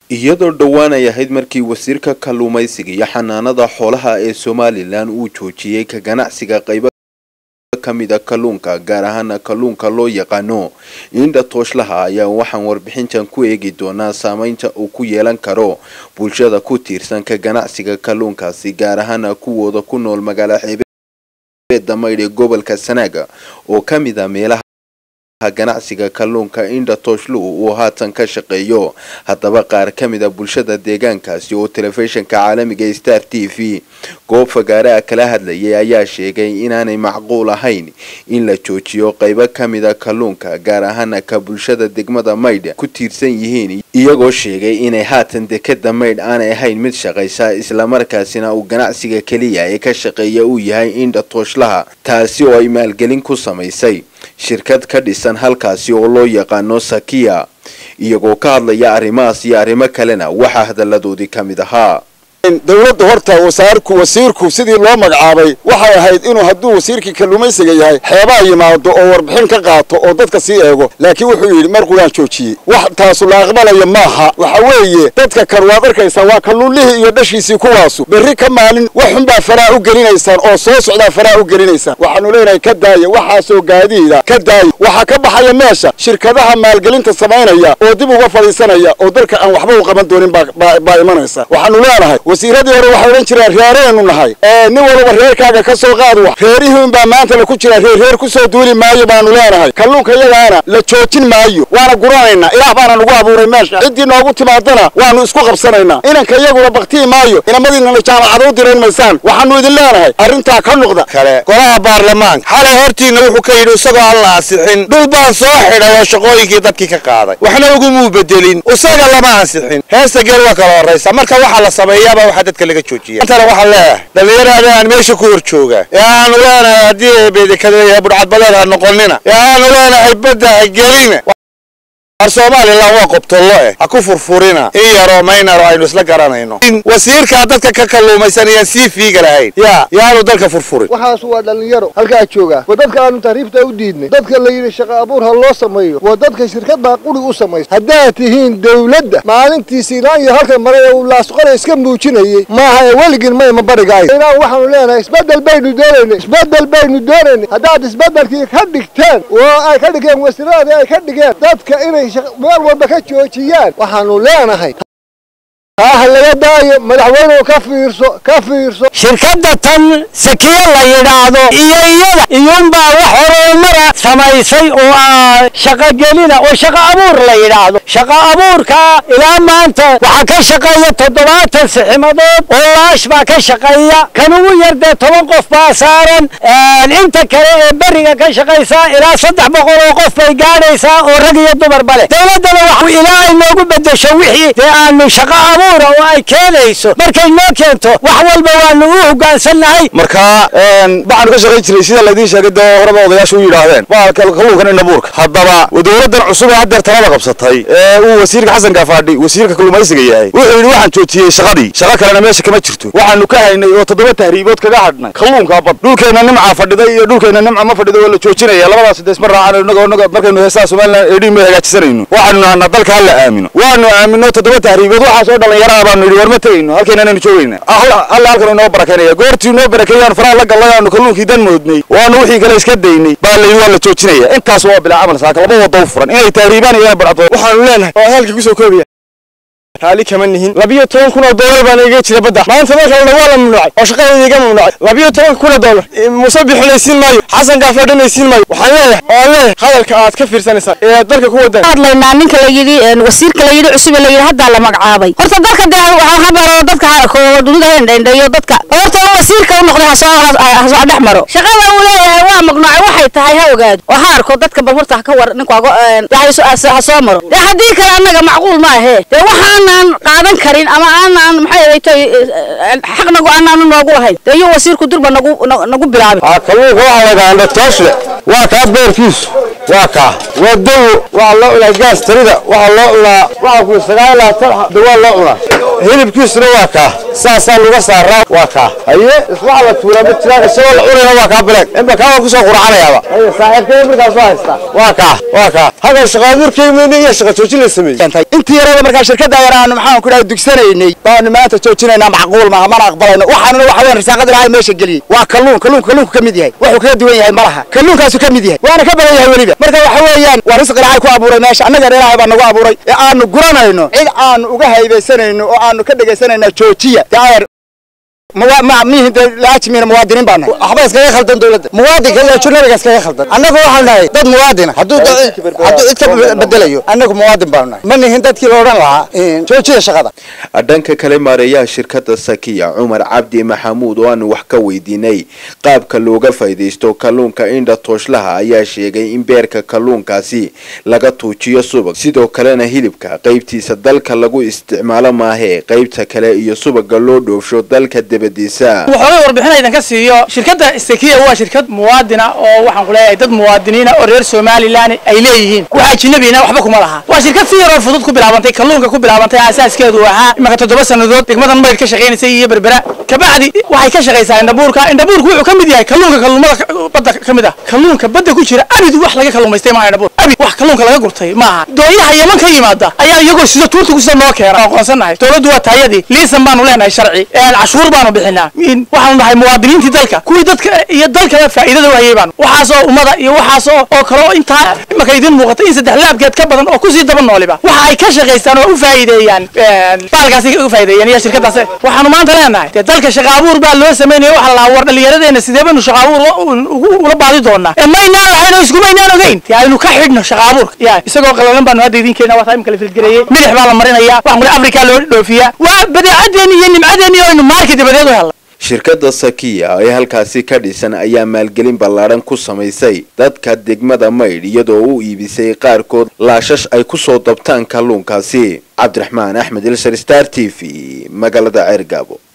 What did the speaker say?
iyadoo dhowaan ay ahayd markii wasiirka kalluumaysiga iyo xanaanada xoolaha ee somalilan uu joojiyey ka ganacsiga qaybo ka mida kalluunka gaar ahaana kalluunka loo yaqaano indha tooshlaha ayaa waxaan warbixintan ku eegi doonaa saameynta uu ku yeelan karo bulshada ku tiirsan ka ganacsiga kalluunkaasi gaar ahaana kuwooda ku nool magaala xeebeeda maydh ee gobolka sanaaga oo ka mid a meelaha ganacsiga kalluunka indha tooshluhu uu haatan ka shaqeeyo haddaba qaar ka mid a bulshada deegaankaasi oo telefishinka caalamiga star t v goob fagaare ah kala hadlayay ayaa sheegay inaanay macquul ahayn in la joojiyo qaybo ka mid a kalluunka gaar ahaana ka bulshada degmada maydh ku tiirsan yihiin iyagoo sheegay inay haatan dekeda maydh aanay ahayn mid shaqaysa islamarkaasina uu ganacsiga keliya ee ka shaqeeya uu yahay indha tooshlaha taasi oo ay maalgelin ku samaysay shirkad ka dhisan halkaasi oo loo yaqaano sakiya iyagoo ka hadlaya arrimahaas iyo arrimo kalena waxaa hadalladoodii ka mid ahaa dawladda horta wasaarku wasiirku sidii loo magacaabay waxay ahayd inuu hadduu wasiirkii kalluumaysiga yahay xeebaha yimaado oo warbixin ka qaato oo dadka sii eego laakiin wuxuu yidhi marqulaan joojiyey wax taasu la aqbalaya maaha waxa weeye dadka kan waad arkaysaa waa kalluunlihii iyo dhashiisii kuwaasu berri ka maalin wax xunbaa faraa u gelinaysaan oo soo socdaa faraa u gelinaysaan waxaanu leenahay ka daaya waxaasoo gaadiida ka daaya waxaa ka baxaya meesha shirkadaha maalgelinta samaynaya oo dib uga fadhiisanaya oo dalka aan waxba u qaban doonin baa imanaysa waxaanu leenahay wasiiradii hore waxay odhan jireen reeraynu nahay nin walba reerkaaga ka soo qaad wax reerihiin baa maanta la ku jira reer reer ku soo duuli maayo baanu leenahay kalluunka iyagaana la joojin maayo waana guranaynaa ilaah baana nagu abuuray meesha ciddii noogu timaadana waanu isku qabsanaynaa inanka iyaguna baktii maayo inamadiinana jaamacada u dirayn maysaan waxaanu idin leenahay arrintaa ka noqda kale golaha baarlamaanka xalay hortiina wuxuu ka yidhi isagoo aan la ansixin dhul baan soo xidhay oo shaqooyinkii dadkii ka qaaday waxna ugumuu bedelin isaga lama ansixin heesta geel waa kala horraysa marka waxaa la sameeyaaba waxaa dadka laga joojiya intana waxaan leeyahay dhallinyarada aan meesha ku hor jooga ee aanu leenahay haddii eebeedekada budhcadbadeed ha noqonina ee aanu leenahay badda ha gelina ar somalilan waa qobtollo eh ha ku furfurina in yaroo maynaro aynu isla garanayno in wasiirkaa dadka ka kalluumaysanayaan sii fiiga lahayn yaa yaanu dalka furfurin waxaas waa dhallinyaro halkaa jooga waa dadka aanu tahriibta u diidnay dadka la yidhi shaqa abuur ha loo sameeyo waa dadka shirkad baa qurig u samaysa haddaad tihiin dawladda maalintii siinaan iyo halkan maray ee uu laasqora iska muujinayey maaha ee weligin mayma barigaay inaan waxaanu leenahay isbeddel baynu doonaynay isbeddel baynu doonaynay haddaad isbeddelkii ka dhigteen oo ay ka dhigeen wasiiradii ay ka dhigeen dadka inay meel walba ka joojiyaan waxaanu leenahay taaha laga daayo madaxweynuhu ka fiirso ka fiirso shirkadda tan sakiye la yidhaahdo iyo iyada iyuunbaa wax horumara samaysay oo ah shaqogelina oo shaqo abuur la yidhaahdo shaqo abuurka ilaa maanta waxaa ka shaqeeya toddobaatan siximadood oo laash baa ka shaqeeya kan ugu yar dee toban qof baa saaran inta kale ee beriga ka shaqaysaa ilaa saddex boqol oo qof bay gaadhaysaa oo rag iyo dumarba leh dawladdana wax ilaa ay noogu bedesho wixii dee aanu shaqo abuur oo ay keenayso markay noo keento wax walba waanu u hoggaansannahay marka waxaanu ka shaqayn jiray sida laydiin sheegay dee horeba odayaashu u yidhaahdeen waa kalluunkan indhabuurka haddaba dowladdan cusub ee haddeer talada qabsatay ee uu wasiirka xasan gafaadhi wasiirka kalluumaysiga yahay wuxuu yidhi waxaan joojiyey shaqadii shaqo kalena meesha kama jirto waxaanu ka haynay oo toddoba tahriibood kaga hadhnay kalluunka bad dhulkeenna nimcaa fadhiday iyo dhulkeenna nimca ma fadhido waa la joojinaya labadaas de isma raacan inagoo inaga markaynu heesaha somalilan eedhiin ma hagaajisanayno waxaanu nahanaa dalka hala aamino waanu aamino toddoba tahriibood waxaas oo dhallinyaraha baanu yidhi war ma tegayno halkeenanaynu joogayna alla halkan inoo barakeynaya goortii inoo barakeeyaanu faraha la gallay aanu kalluunkii dan moodnay waanu wixii kale iska daynay baa layidhi waa la joojinaya intaas waa bilaa camal saaka laba wado u furan inay tahriibaan iyo inay badhcdo waxaanu leenahay oo halkii kusoo koobaya raali kama nihin labiyo toban kun oo doolar baana iga jira badda maanta mar kalena waa la mamnuucay oo shaqadeeda iga mamnuucay labiyo toban kun oo doolar muuse bixinaysiin maayo xasan gaafadhanaysiin maayo waxaan leeyahay oo aan leeyahay hadalka aad ka fiirsanaysaan ee dalka ku wadan hadlaynaa ninka la yidhi wasiirka la yidhi cusub la yidhi haddaa la magacaabay horta dalka dee waxaa habaro dadka dunida hendhendheeyo dadka horta wasiirka u noqday hasoo dhex maro shaqada uu leeyahay waa magnuucay waxay tahay ha ogaado oo ha arko dadka bal horta ha ka war ninku ha soo maro dee haddii kale annaga macquul ma ahee dee waxaan aanan qaadan karin ama aanan maxay ahaytay xaq nagu aanan noogu lahayn dee iyo wasiirku durba nagu nagu bilaabin kalluunka waxaa la yidhahaa indhatooshle waa kaa beerkiisu waa kaa waa dawo waxaa loo cunaa gaas tarida waxaa loo cunaa waxaa ku sagaal labaatan dawaa loo cunaa hilibkiisuna waa kaa saasaa laga saaraa waa kaa haye waxaa la tuuraa ma jiraan isagoo la cunayna waa kaa bileeg inba kaa waa kusoo quracanayaaba haye saaxiibkay markaas waa haystaa waa kaa waa kaa hagan shaqa abuurkaymayna iyo shaqa joojin la sameeyey intii yarada markaa shirkadda yar aanu maxaan ku dhahay dugsanaynay baanu maanta joojinaynaa macquul maaha mana aqbalayno waxaanuna waxa weyn risaaqada ilaahay meesha geliyey waa kalluun kalluunka kalluunku ka mid yahay wuxuu kaga duwan yahay malaha kalluunkaasu ka mid yahay waana ka badan yahay weliba marka waxa weeyaan waa risq ilaahay ku abuuray meesha annagana ilaahay baa nagu abuuray ee aanu guranayno cid aanu uga haybaysanayno oo aanu ka dhegaysanayna joojiya daayer mihin laajimiina muwaadiniin baa nahay waxba iskaga khaldan dowladda muwaadinka iyo ajnabiga iskaga khaldan annagu waxaanu nahay dad muwaadina hadduu hadduu cid ka bedelayo annagu muwaadin baanu nahay ma nihin dadkii la odhan lahaa joojiya shaqada dhanka kale maareeyaha shirkadda sakiya cumar cabdi maxamuud oo aanu wax ka weydiinay qaabka looga faa'iidaysto kalluunka indha tooshlaha ayaa sheegay in beerka kalluunkaasi laga tuujiyo subag sidoo kalena hilibka qaybtiisa dalka lagu isticmaalo maahee qaybta kale iyo subaga loo dhoofsho dalka debadiisa waxoogay warbixin idinka siiyo shirkadda sakiya waa shirkad muwaadina oo waxaan ku leeyahay dad muwaadiniina oo reer somalilan ay leeyihiin wax ajnabina waxba kuma laha waa shirkad si yaroo fudud ku bilaabantay kalluunka ku bilaabantay asaaskeedu ahaa imaka toddoba sannadood degmadan mayd ka shaqaynaysay iyo berbera kabacdi waxay ka shaqaysaa indhabuurka indhabuurku wuxuu ka mid yahay kalluunka kalluumada badda ka mid ah kalluunka badda ku jira abid wax laga kalluumaystay maaha indhabuur abid wax kalluunka laga gurtay maaha dooyaha yaman ka yimaada ayaa iyagoo sida tuurta kusida noo keena aqoonsannahay dowladdu waa taayadii liisan baanu leenahay sharci cashuur baanu bixinaa waxaanu nahay muwaadiniintii dalka kuwii dadka iyo dalkaba faa'iidada u hayay baanu waxaasoo ummada iyo waxaasoo oo kaleo intaa imaka idin muuqata in saddex laabkeed ka badan oo kusii daba nooliba waxa ay ka shaqaystaan oo u faa'iideeyaan baalkaasi u faa'iideeyaan iyo shirkadaas waxaanu maanta leenahay dee dalka shaqa abuur baa loo sameynaya waxa la war dhallinyaradeena sidee baynu shaqa abuur ula baadi doonaa ee maynaan ahayno iskumaynaan ogeyn dee aynu ka xidhno shaqa abuurka ya isagoo qalalan baanu hadda idin keena waa imika la filgareeyey milix baa la marinaya waxaan kule afrika loo dhoofiyaa waa badeecadeeni iyo nimcadeeni oo aynu maarka dabadeed u helna shirkadda sakiya ee halkaasi ka dhisan ayaa maalgelin ballaadhan ku samaysay dadka degmada maydh iyadoo u iibisay qaarkood laashash ay ku soo dabtaan kalluunkaasi cabdiraxmaan axmed ilshar star t v magaalada ceergaabo